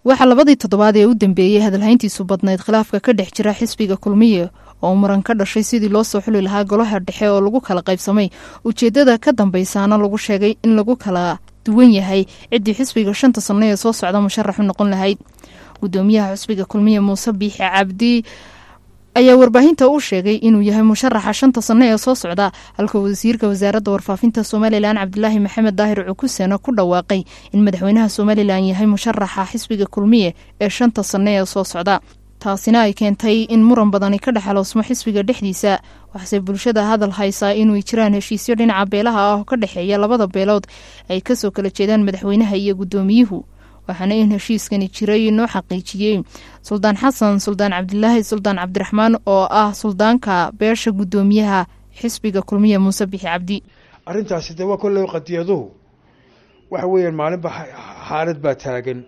waxaa labadii toddobaad ee u dambeeyey hadalhayntiisu badnayd khilaafka ka dhex jira xisbiga kulmiye oo muran ka dhashay sidii loo soo xuli lahaa golaha dhexe oo lagu kala qaybsamay ujeeddada ka dambaysaana lagu sheegay in lagu kala duwan yahay ciddii xisbiga shanta sanno ee soo socda musharax u noqon lahayd gudoomiyaha xisbiga kulmiye muuse biixi cabdi ayaa warbaahinta u sheegay inuu yahay musharaxa shanta sanno ee soo socda halka wasiirka wasaaradda warfaafinta somalilan cabdilaahi maxamed daahir cukusena ku dhawaaqay in madaxweynaha somalilan yahay musharaxa xisbiga kulmiye ee shanta sanno ee soo socda taasina ay keentay in muran badani ka dhexaloosmo xisbiga dhexdiisa waxse bulshada hadal haysaa inuu jiraan heshiisyo dhinaca beelaha ah oo ka dhexeeya labada beelood ay kasoo kala jeedaan madaxweynaha iyo gudoomiyuhu waxaana in heshiiskani jiray noo xaqiijiyey suldaan xasan suldaan cabdilaahi suldaan cabdiraxmaan oo ah suldaanka beesha gudoomiyaha xisbiga kulmiye muuse bixi cabdi arrintaasi de waa kolley qadiyaduhu waxa weeyaan maalinba xaalad baa taagan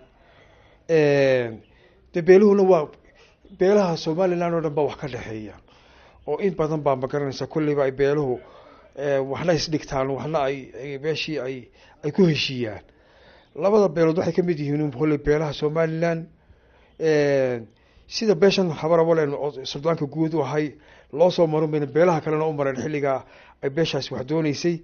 de beeluhuna waa beelaha somalilan oo dhan baa wax ka dhexeeya oo in badan baa magaranaysa kolleyba ay beeluhu waxna isdhigtaan waxna ay meeshii ay ay ku heshiiyaan labada beelood waxay kamid yihiin kolley beelaha somalilan sida beeshan habarabalen oo suldaanka guud u ahay loo soo marin bayna beelaha kalena u mareen xilligaa ay beeshaasi wax dooneysay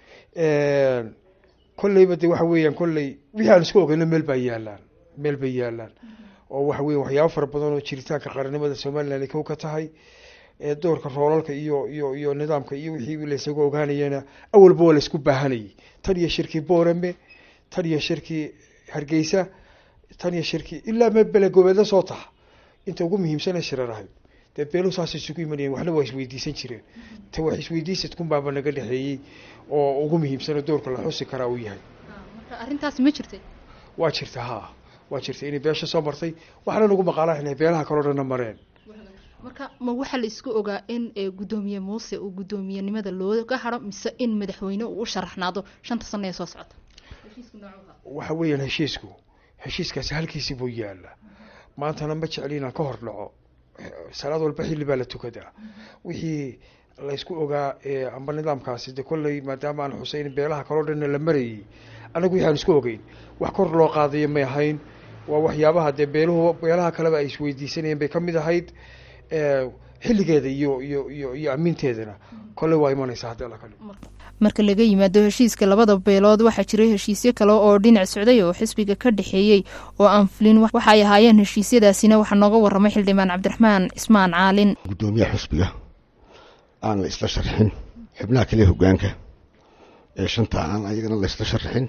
kolleyba de waxa weeyaan kolley wixii aan isku ogeyno meel baa yaalaan meel bay yaalaan oo waxa weya waxyaabo fara badan oo jiritaanka qaranimada somalilan ay kow ka tahay doorka roolalka iyo iyo iyo nidaamka iyo wixii laysagu ogaanayana awalba waa laysku baahanayay tan iyo shirkii boorame tan iyo shirkii hargeysa tan iyo shirkii ilaa me belegobeedla soo taha inta ugu muhiimsana shirar ahayd dee beeluhu saas isugu imanayeen waxna waa isweydiisan jireen ta wax isweydiisadkun baaba naga dhexeeyey oo ugu muhiimsano doorka la xusi karaa uu yahay arrintaasi ma jirtay waa jirta ha waa jirta inay beesha soo martay waxaana nagu maqaalaa inay beelaha kaloo dhanna mareen marka ma waxaa la isku ogaa in gudoomiye muuse uu guddoomiyenimada looga haro mise in madaxweyne uu u sharaxnaado shanta sano ee soo socota waxa weeyaan heshiisku heshiiskaasi halkiisii buu yaalaa maantana ma jecli inaan ka hor dhaco salaad walba xilli baa la tukadaa wixii laysku ogaa amba nidaamkaasi de kolley maadaama aan xuseyn beelaha kaloo dhanna la marayay annagu wixi aan isku ogeyn wax kor loo qaadayo may ahayn waa waxyaabaha dee beeluhu beelaha kaleba ay isweydiisanayeen bay kamid ahayd xilligeeda iyo iyo iyo iyo amiinteedana kolley waa imanaysa haddii alla kali marka laga yimaado heshiiska labada beelood waxaa jiray heshiisyo kale oo dhinac socday oo xisbiga ka dhexeeyey oo aan fulin waxa ay ahaayeen heshiisyadaasina waxaa nooga waramay xildhibaan cabdiraxmaan cismaan caalin guddoomiyaha xisbiga aan la isla sharxin xubnaha kale hogaanka ee shanta aan ayagana la isla sharxin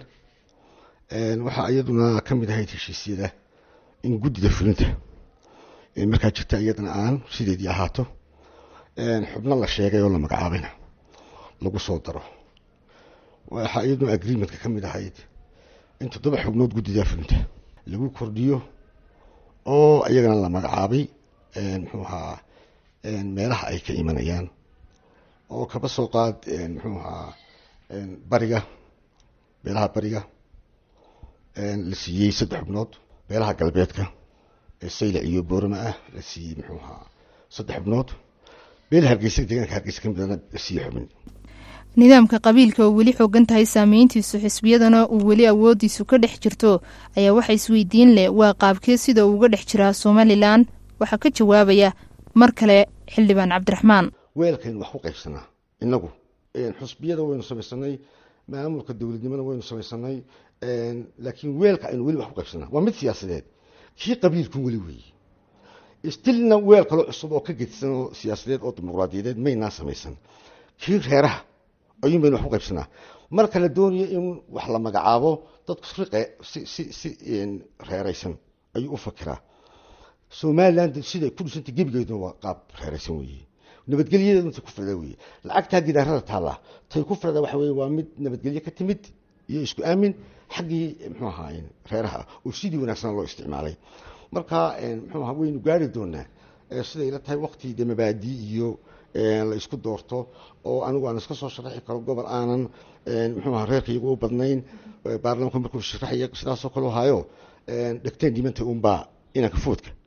waxaa iyaduna ka mid ahayd heshiisyada in guddida fulinta markaa jirta iyadana aan sideedii ahaato xubno la sheegay oo la magacaabayna lagu soo daro waxaa iyaduna agreementka ka mid ahayd in toddoba xubnood guddida fulinta lagu kordhiyo oo iyagana la magacaabay muxuu ahaa meelaha ay ka imanayaan oo kaba soo qaad muxuu ahaa bariga beelaha bariga la siiyey saddex xubnood beelaha galbeedka ee saylac iyo boorama ah la siiyey muxuu ahaa saddex xubnood beela hargeysa deegaanka hargeysa ka midana la siiyey xubin nidaamka qabiilka oo weli xoogan tahay saameyntiisu xisbiyadana uu weli awoodiisu ka dhex jirto ayaa waxa isweydiin leh waa qaabkee sida uu uga dhex jiraa somalilan waxaa ka jawaabaya mar kale xildhibaan cabdiraxmaan weelkaynu wax ku qaybsanaa inagu xusbiyada waynu samaysanay maamulka dowladnimona waynu samaysanay laakiin weelka aynu weli wax ku qaybsanaa waa mid siyaasadeed kii qabiilku weli weeye stilna weel kaloo cusub oo ka gedsan oo siyaasadeed oo dimuqraadiyadeed maynaa samaysan kii reeraha ayuun baynu wax ku qaybsanaa marka la doonayo in wax la magacaabo dadku riqe si si si reeraysan ayuu u fakiraa somaliland siday ku dhisantay gebigeeduna waa qaab reeraysan weeye nabadgelyadeeduna tay ku firda weeye lacagtaa gidaarada taalla tay ku firda waxa weye waa mid nabadgelye ka timid iyo isku aamin xaggii muxuu ahaa reeraha oo sidii wanaagsan loo isticmaalay marka muxuu ahaa waynu gaari doonaa siday la tahay waqti de mabaadii iyo la isku doorto oo anigu aan iska soo sharaxi karo gobol aanan muxuu ahaa reerka iyagu u badnayn baarlamanku markuu sharaxaya sidaasoo kale hayo dhegteen dhimanta unbaa inanka foodka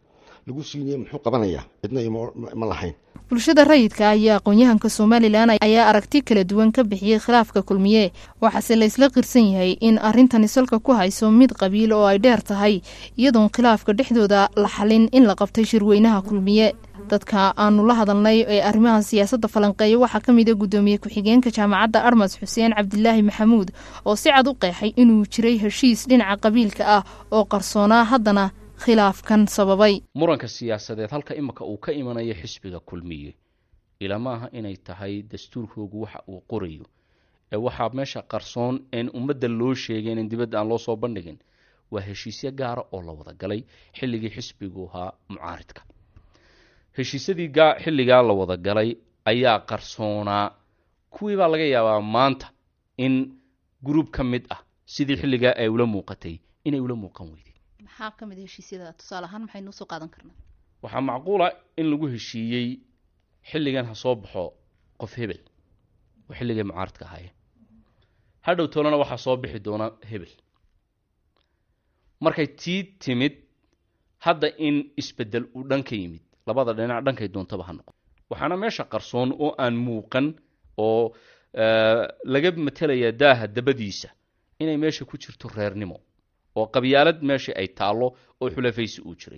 lagu siinaya muxuu qabanayaa cidna ima lahayn bulshada rayidka iyo aqoon-yahanka somalilan ayaa aragti kala duwan ka bixiyey khilaafka kulmiye waxaase la isla qirsan yahay in arrintani salka ku hayso mid qabiil oo ay dheer tahay iyadoon khilaafka dhexdooda la xalin in la qabtay shirweynaha kulmiye dadka aanu la hadalnay ee arrimaha siyaasadda falanqeeya waxaa ka mid a guddoomiye ku-xigeenka jaamacadda armas xuseen cabdilaahi maxamuud oo si cad u qeexay inuu jiray heshiis dhinaca qabiilka ah oo qarsoonaa haddana khilaafkan sababay muranka siyaasadeed halka imika uu ka imanayo xisbiga kulmiye ilama aha inay tahay dastuurkoogu waxa uu qorayo ee waxaa meesha qarsoon een ummadda loo sheegay in dibadda aan loo soo bandhigin waa heshiisyo gaara oo la wada galay xilligii xisbigu ahaa mucaaridka heshiisyadii xilligaa la wada galay ayaa qarsoonaa kuwii baa laga yaabaa maanta in gruub ka mid ah sidii xilligaa ay ula muuqatay inay ula muuqan weyday maxaa ka mid heshiisyada tusaale ahaan maxaynu usoo qaadan karnaa waxaa macquula in lagu heshiiyey xilligan ha soo baxo qof hebel oo xilligay mucaaradka ahaayeen hadhow tolana waxaa soo bixi doona hebel markay tii timid hadda in isbedel uu dhan ka yimid labada dhinac dhankay doontaba ha noqon waxaana meesha qarsoon oo aan muuqan oo laga matelayaa daaha dabadiisa inay meesha ku jirto reernimo oo qabyaalad meesha ay taallo oo xulafaysi uu jiray